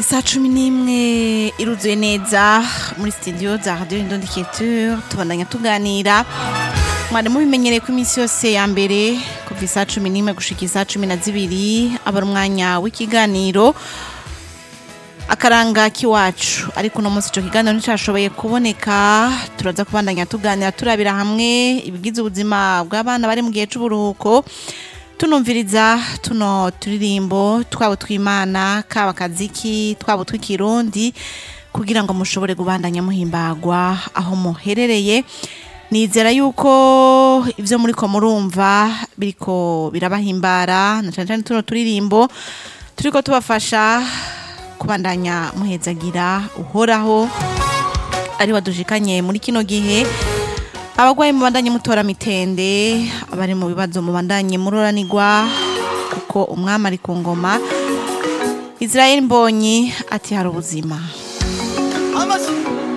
Isaa cumi n'imwe iruzuye neza muri studio za radio Indondicateur tubandanya tuganira mwari mubimenyereye ko iminsi yose ya mbere kuva isaa cumi n'imwe gushika isaa cumi na zibiri aba ari umwanya w'ikiganiro akaranga k'iwacu ariko uno munsi ico kiganiro nticashoboye kuboneka turaza kubandanya tuganira turabira hamwe ibigize ubuzima bw'abana bari mu gihe c'uburuhuko tunumviriza tuno turirimbo twabo tw'imana kaba kaziki twabo tw'ikirundi kugira ngo mushobore kubandanya muhimbagwa aho muherereye nizera yuko ivyo muriko murumva biriko birabahimbara na cane cane tuno turirimbo turiko tubafasha kubandanya muhezagira uhoraho ari wadushikanye muri kino gihe abagwayi mubandanye mutora mitende abari mu bibazo mubandanye muroranirwa kuko umwami ari ku ngoma Israel Mbonyi ati hari ubuzima Amazon.